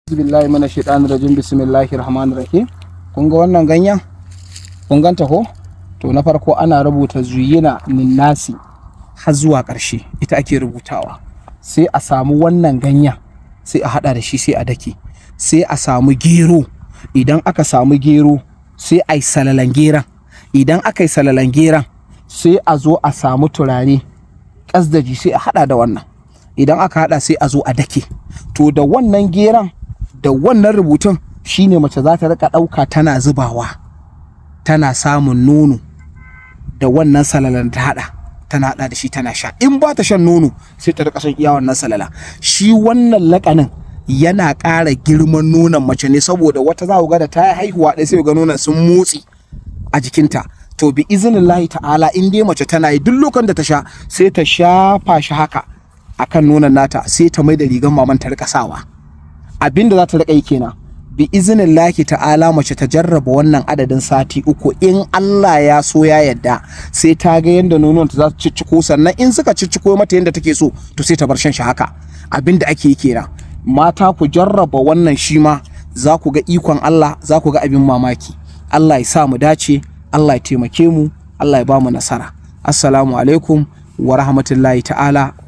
billahi mana shaitanir rajim bismillahir rahmanir rahim kun ga wannan ganyen kun ganta ko to na farko ana rubuta zuyina ninnasi har zuwa ƙarshe ita ake rubutawa sai a samu wannan ganyen sai a hada da shi sai a dake sai a samu gero idan aka samu gero sai a yi salalan geran idan aka yi salalan geran sai a zo a samu turare ƙasdaji sai a hada da wannan idan aka hada sai a zo a dake to da wannan geran da wannan rubutun shine mace za ta rika ɗauka tana zubawa tana samun nono da wannan salalan ta hada tana hada da shi tana sha in ba ta shan nono sai ta rika shan iya wannan salala shi wannan lakanin yana ƙara girman nonon mace ne saboda wata za ku ga da ta yi haihuwa ɗaya sai ga nonon sun motsi a jikinta to bi izinin lahi ta'ala in dai mace tana yi duk lokacin da ta sha sai ta shafa shi haka akan nonon nata sai ta mai da rigan maman ta rika sawa abinda za ta rika yi kenan bi izinin lahi ta'ala mace ta jarraba wannan adadin sati uku in Allah ya so ya yadda sai ta ga yadda nonon ta za su cicciko sannan in suka cicciko mata yadda take so to sai ta bar shan shi haka abinda ake yi kenan mata ku jarraba wannan shi ma za ku ga ikon Allah za ku ga abin mamaki Allah ya sa mu dace Allah ya taimake mu Allah ya ba mu nasara assalamu alaikum wa rahmatullahi ta'ala